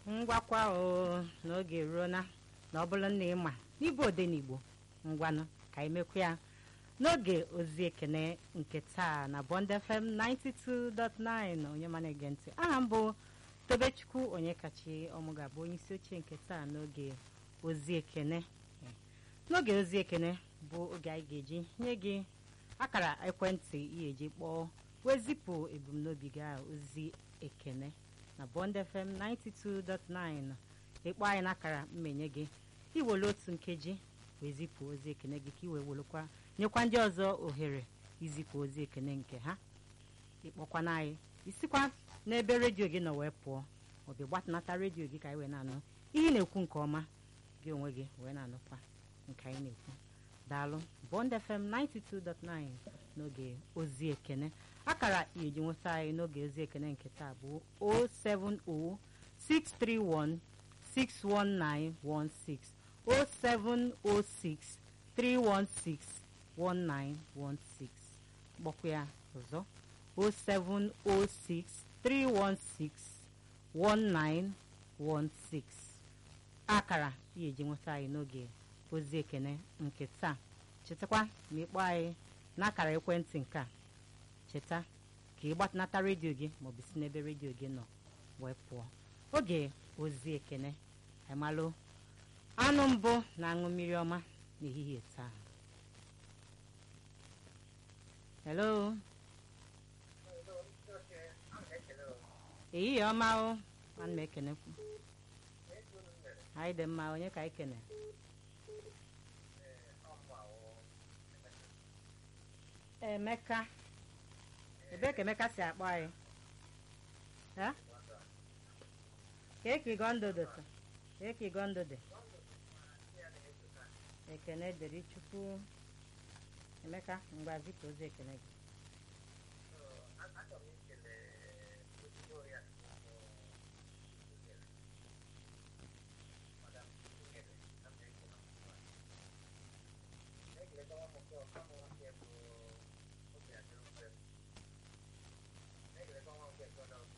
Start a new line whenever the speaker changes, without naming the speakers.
ngwakwa o n'oge ruo na na ọ bụrụ na ịma n'ịbụ odenigbo ngwanụ ka anyị mekwa ya n'oge ozi ekene nke taa na Bond FM 92.9 onye mana ege ntị aha m bụ tobechukwu onye kachi ọmụ ga-abụ onye isi oche nke taa n'oge ozi ekene n'oge ozi ekene bụ oge anyị ga-eji nye gị akara ekwentị ihe eji kpọọ wee zipụ ebumnobi gị a ozi ekene na Bond FM 92.9 ịkpọ anyị n'akara mmenye gị iwere otu nkeji wee zipụ ozi ekene gị ka i wee welekwa nyekwa ndị ọzọ ohere izipụ ozi ekene nke ha ịkpọkwana anyị isikwa n'ebe redio gị nọ wee pụọ maọbụ gbatanata redio gị ka anyị wee na-anụ ihe ị na-ekwu nke ọma gị onwe gị wee na-anụkwa nke anyị na-ekwu daalụ Bond FM 92.9 n'oge ozi ekene akara iji nweta anyị n'oge ozi ekene nke taa bụ 07063161916 07063161916 gbakwa ya ọzọ 07063161916 akara ihe eji nweta anyị n'oge ozi ekene nke taa chetakwa ma ịkpọ anyị n'akara ekwentị nke a cheta ka ị gbatanata redio gị maọbụ si n'ebe redio gị nọ wee pụọ oge ozi ekene emalụ anụ mbụ na-aṅụ mmiri ọma n'ehihie taa hello ehihie ọma o ana m ekenekwu anyị dị mma onye ka anyị kene emeka ebee ka emeka si akpọ anyị ka eke gondodo ka eke gondode ekene dịrị chukwu emeka ngwa zipụ ozi ekene gị